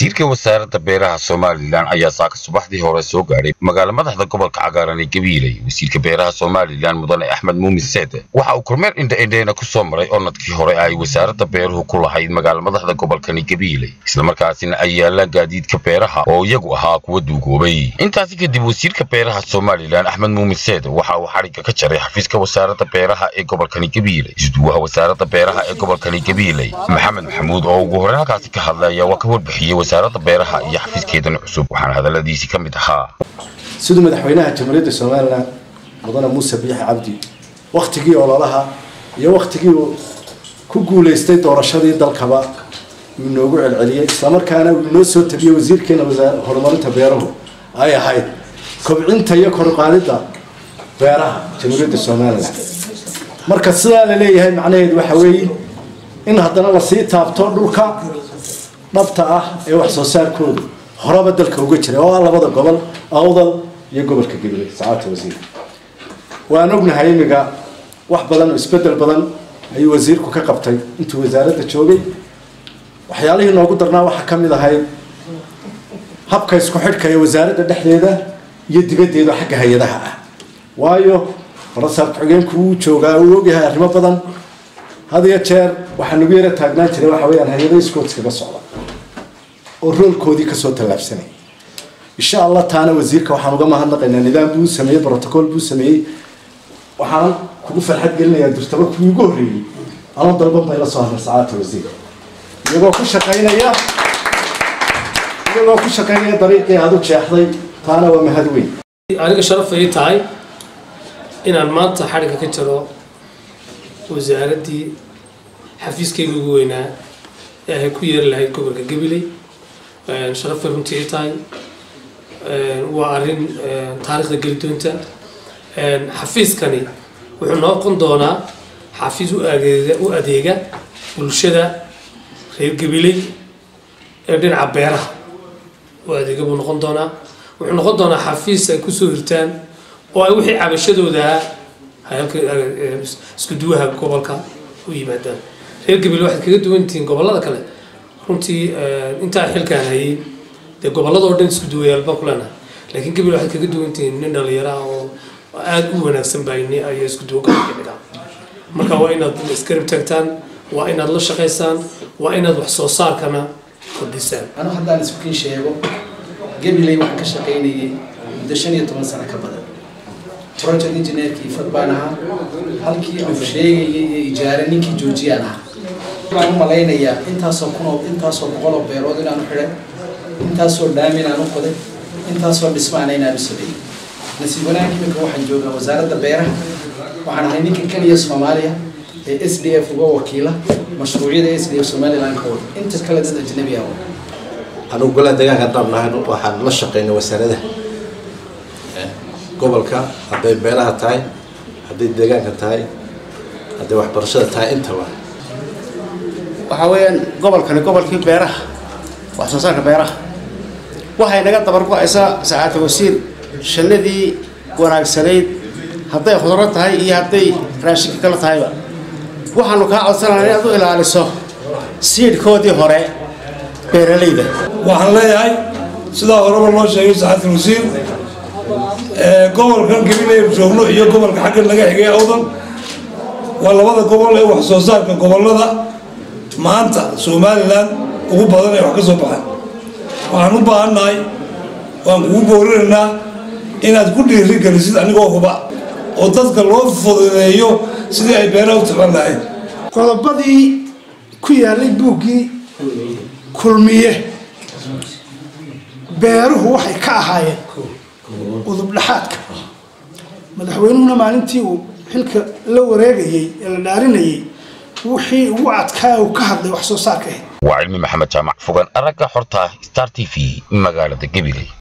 wasiirka wasaaradda beeraha somalilan ayaa saaka subaxdii hore soo gaadhay magaala madaxda gobolka cagaaran ee gabiiley wasiirka beeraha somalilan mudane axmed muumin seede waxa uu kormeer indha-indheena ku soo maray onadkii hore ay wasaaradda beeruhu ku lahayd magaala madaxda gobolkani gabiiley islamarkaasina ay yaalaan gaadiidka beeraha oo iyagu ahaa kuwa duugoobay intaasi kadib wasiirka beeraha somalilan axmed muumin seede waxa uu xadhigga ka jaray xafiiska wasaaradda beeraha ee gobolkani gabiiley isduwaha wasaaradda beeraha ee gobolkani gabiiley maxamed maxamuud oo ugu horreyn halkaasi ka hadlay ayaa waa ka warbixiyey wasaaradda beeraha iyo xafiiskeedan cusub waxaana hadalladiisii ka mid ahaa siduu madaxweynaha jamhuuriyadda somalilan mudane muuse biixi cabdi wakhtigii ololaha iyo wakhtigii uu ku guulaystay doorashadii dalkaba uu inoogu celceliyey islamarkaana uu inoo soo tabiyey wasiirkeena horumarinta beeruhu ay ahayd kobcinta iyo koruqaadidda beeraha jamhuuriyadda somalilan marka sidaa la leeyahay macnaheedu waxa weeye in haddana lasii taabto dhulka dhabta ah ee wax soo saarkoodu horeba dalka uga jira oo ah labada gobol awdal iyo gobolka gabiley sacaadta wasiir waan ognahay imiga wax badan oo isbedel badan ayuu wasiirku ka qabtay intuu wasaaradda joogay waxyaalihii noogu darnaa waxaa ka mid ahayd habka isku xidhka ee wasaaradda dhexdeeda iyo dibaddeeda xagga hay-adaha ah waayo farasaar ku-xigeenku wuu joogaa uu ogyahay arrimo badan had iyo jeer waxaa nagu yara taagnaan jiray waxa weyaan hay-ada iskoodskaga socda oo roolkoodii kasoo tallaabsanay insha allah taana wasiirka waxaan uga mahadnaqaynaa nidaam buu sameeyey brotocool buu sameeyey waxaan kugu farxad gelinayaa durtaba kuwii ugu horreeyey anoo dalban bay la soo hadlay sacaadta wasiir iyagoo ku shaqaynaya iyagoo ku shaqaynaya dariiqii aada u jeexday taana waa mahad weyn aniga sharaf ay tahay inaan maanta xadhigga ka jaro wasaaraddii xafiiskayga ugu weynaa ee ay ku yeeri lahayd gobolka gabiley sharafay runtii ay tahay waa arrin taariikhda geli doonta xafiiskani wuxuu noqon doonaa xafiis u adeega u adeega bulshada reer gabiley ee dhinaca beeraha u adeega buu noqon doonaa wuxuu noqon doonaa xafiis ay kusoo hirtaan oo ay wixii cabashadooda halka isku duwaha gobolka u yimaadaan reer gabiley waxaad kaga duwan tihiin gobollada kale runtii intaa xilkaan hayay dee gobolada oo dhan isku duwayaal baan ku leenahay laakiin gabiley waxaad kaga duwan tihiin nin dhalinyaro ah oo aada u wanaagsan baa ayaa isku duwa gobolka dhigaa marka waa inaad iskarib tagtaan waa inaad la shaqaysaan waa inaad wax soo saarkana kordhisaan anu haddaan iskukiin sheego gabiley waxaan ka shaqaynayay muddo shan iyo toban sano ka badan project engineerkii fad baan ahaa halkii uu sheegayay ee ijaare ninkii joojiyaan ahaa waxaan u malaynayaa intaasoo kunoo intaasoo boqol oo beerood inaan u xidhay intaasoo dhaam inaan u qoday intaasoo dhismaana inaan u sameeyey nasiib wanaag iminka waxaan joogaa wasaaradda beeraha waxaan ahay ninka keliya soomaaliya ee s d f uga wakiila mashruucyada s d f somaliland ka wada inta kale dad ajnabi ah anugu golaha deegaanka haddaan nahay waxaan la shaqaynay wasaaradaha gobolka hadday beeraha tahay hadday deegaanka tahay hadday waxbarashada tahay intaba waxaa weeyaan gobolkani gobolkii beeraha wax soo saarka beeraha waxay naga dabar go-aysaa sacaata wasiir shanadii wanaagsanayd hadday khudro tahay iyo hadday raashinka kala tahayba waxaanu kaa codsanaya inaad u ilaaliso siidhkoodii hore beeralayda waxaan leeyahay sidaa horeba loo sheegay sacaadka wasiir gobolkan gabilaynu joogno iyo gobolka xagga naga xigay awdan waa labada gobol ee wax soo saarka gobolada maanta somalilan ugu badan ee wax ka soo baxaan waxaan u baahannahay waan kugu boorinaynaa inaad ku dhiiri gelisid anigoo huba oo dadka loo fududeeyo sidii ay beeraha u taban lahayd qodobadii ku yaallay buuggii kulmiye beeruhu waxay ka ahaayeen udub dhexaadka madaxweynuhuna maalintii uu xilka la wareegayey ee la dhaarinayey wixii ugu adkaa uu ka hadlay wax soo saarka ahayd waa cilmi maxamed jaamac fogan aragga xorta star t v magaalada gabiley